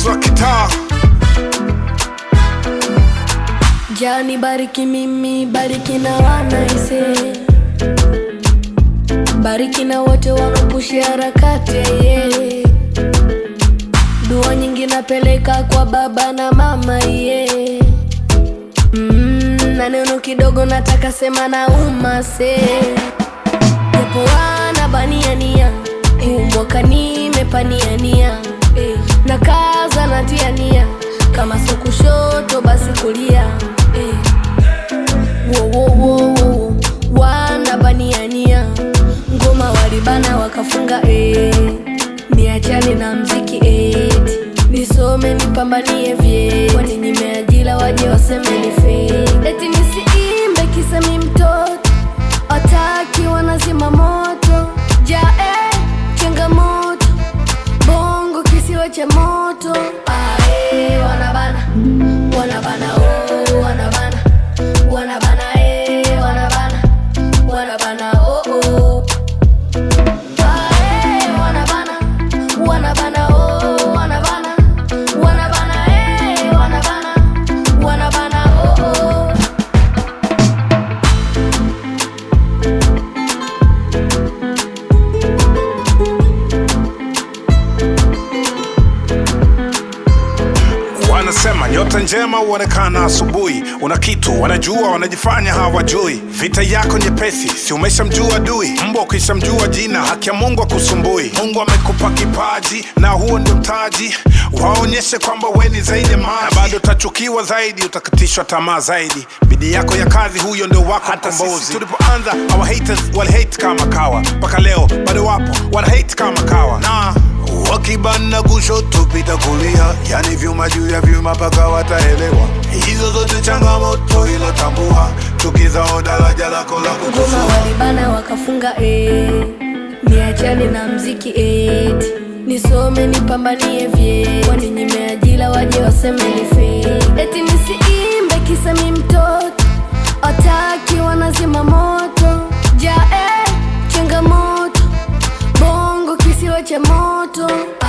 wa kitaa Jani bariki mimi, bariki na wanaise, bariki na wote wanaopushi harakati ye. Dua nyingi napeleka kwa baba na mama ye. Mm, na neno kidogo nataka sema na umase, japo wana baniania huu mwaka nimepaniania eh, na kaza natiania kama sio kushoto basi kulia eh. Wo, wo, wo, wo. wana baniania ngoma walibana wakafunga eh. niachane na mziki eh. nisome nipambanie vye kwani nimeajila waje waseme ni fake. eti nisiimbe kisemi mtoto wataki wanazima moto jae changamoto bongo kisiwa cha moto ae wanabana wanabana oh, wanabana wanabana eh, wanabana wanabana oh, oh. Ae, wanabana wanabana oh, wanabana wanabana eh, wanabana wanabana oh, oh. wanasema nyota njema huonekana asubuhi una kitu wanajua wanajifanya hawajui vita yako nyepesi si umeshamjua adui mbwa ukishamjua jina haki ya mungu akusumbui mungu amekupa kipaji na huo ndio mtaji waonyeshe kwamba we ni zaidi ya maji na bado utachukiwa zaidi utakatishwa tamaa zaidi bidii yako ya kazi huyo ndio wako hata sisi tulipoanza our haters wali hate kama kawa mpaka leo bado wapo wana hate kama kawa na wakibana kushoto pita kulia, yani vyuma juu ya vyuma mpaka wataelewa. Hizo zote changamoto, ila tambua tukizao daraja lako la ngoma kukuza walibana wakafunga eh. niachane na mziki eti nisome nipambanie vye kwani nimeajila waje waseme ni fake. eti nisiimbe kisemi mtoto wataki wanazima moto jae changamoto bongo kisiwa cha moto